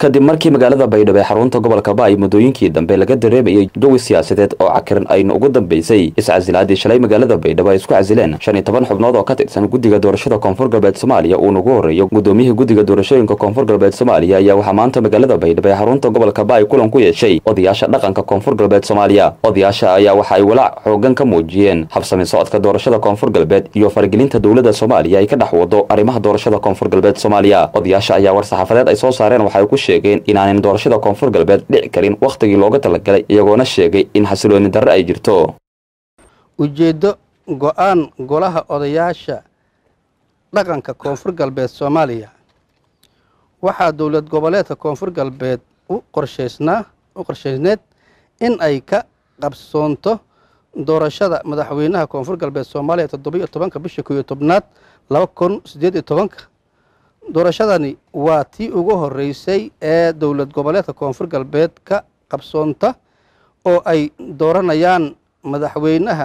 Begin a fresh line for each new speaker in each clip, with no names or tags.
kadib markii magaalada baydhabo ee xarunta gobolka baay muddooyinkii dambe laga dareemayay jawi siyaasadeed oo cakiran ayna ugu dambeysay iscasilaadii shalay magaalada baydhabo ay isku casileen shan iyo toban xubnood oo ka tirsan guddiga doorashada koonfur galbeed soomaaliya uu nagu horreeyo guddoomiyihii guddiga doorashooyinka koonfur galbeed soomaaliya ayaa waxaa maanta magaalada baydhabo ee xarunta gobolka baay kulan ku yeeshay odayaasha dhaqanka koonfur galbeed soomaaliya odayaasha ayaa waxa ay walaac xoogan ka muujiyeen habsami socodka doorashada koonfur galbeed iyo faragelinta dowladda soomaaliya ay ka dhex wado arrimaha doorashada koonfur galbeed soomaaliya odayaasha ayaa war saxaafadeed ay soo saareen waxay ku sheegeen inaanan doorashada koonfur galbeed dhici karin wakhtigii looga talagalay iyagoona sheegay in xasilooni darre ay jirto
ujeeddo go-aan golaha odayaasha dhaqanka koonfur galbeed soomaaliya waxaa dowlad goboleedka koonfur galbeed u qorshaysnaa u qorshaysneed in ay ka qabsoonto doorashada madaxweynaha koonfur galbeed soomaaliya toddobiyo tobanka bisha kow iyo tobnaad laba kun siddeed iyo tobanka doorashadani waa tii ugu horreysay ee dowlad goboleedka koonfur galbeed ka qabsoonta oo ay dooranayaan madaxweynaha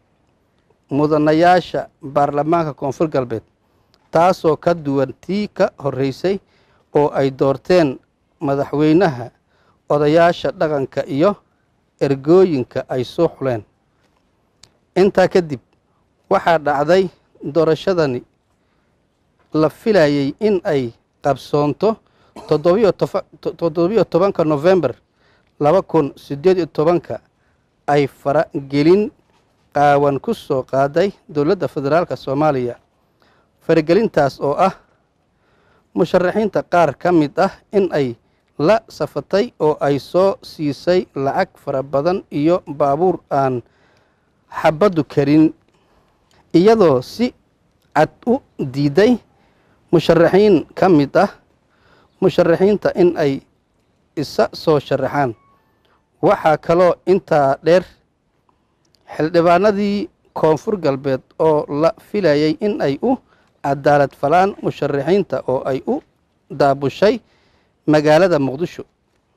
mudanayaasha baarlamaanka koonfur galbeed taasoo ka duwan tii ka horreysay oo ay doorteen madaxweynaha odayaasha dhaqanka iyo ergooyinka ay soo xuleen intaa kadib waxaa dhacday doorashadani la filayay in ay qabsoonto toddobiyo tobanka nofembar laba kun siddeed iyo tobanka ay faragelin qaawan ku soo qaaday dowladda federaalka soomaaliya faragelintaas oo ah musharaxiinta qaar ka mid ah in ay la safatay oo ay soo siisay lacag fara badan iyo baabuur aan xabaddu karin iyadoo si cad u diiday musharaxiin ka mid ah musharaxiinta in ay isa soo sharaxaan waxaa kaloo intaa dheer xildhibaanadii koonfur galbeed oo la filayay in ay u cadaalad falaan musharaxiinta oo ay u daabushay magaalada muqdisho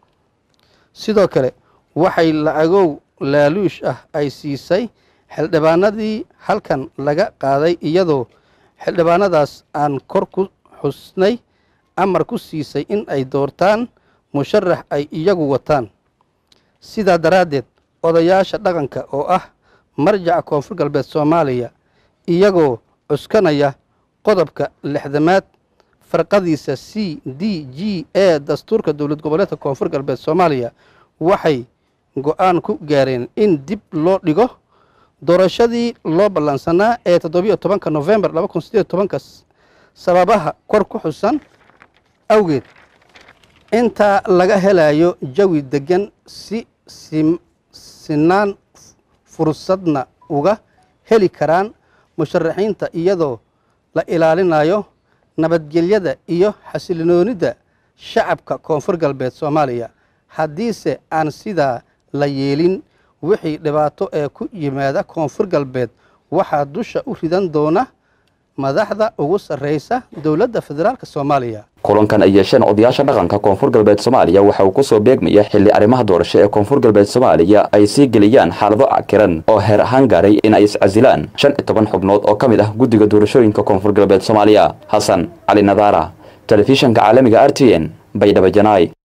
sidoo kale waxay lacagow laaluush ah ay siisay xildhibaanadii halkan laga qaaday iyadoo xildhibaanadaas aan kor ku xusnay amar ku siisay in ay doortaan musharax ay iyagu wataan sidaa daraaddeed odayaasha dhaqanka oo ah marjaca koonfur galbeed soomaaliya iyagoo cuskanaya qodobka lixdamaad farqadiisa c d g e dastuurka dowlad goboleedka koonfur galbeed soomaaliya waxay go-aan ku gaareen in dib loo dhigo doorashadii loo ballansanaa ee toddobiyo tobanka nofembar laba kun sideed tobanka sababaha kor ku xusan awgeed intaa laga helayo jawi deggan si sinaan fursadna uga heli karaan musharaxiinta iyadoo la ilaalinayo nabadgelyada iyo xasiloonida shacabka koonfur galbeed soomaaliya haddiise aan sidaa la yeelin wixii dhibaato ee ku yimaada koonfur galbeed waxaa dusha u ridan doona madaxda ugu sarreysa dowladda federaalk soomaaliya
kulankan ay yeesheen odayaasha dhaqanka koonfur galbeed soomaaliya waxa uu kusoo beegmaya xilli arrimaha doorasho ee koonfur galbeed soomaaliya ay sii geliyaan xaalado cakiran oo heer ahaan gaaray in ay iscasilaan shan iyo toban xubnood oo ka mid ah guddiga doorashooyinka koonfur galbeed soomaaliya xasan cali nadaara telefishanka caalamiga r t n baydhabo janaay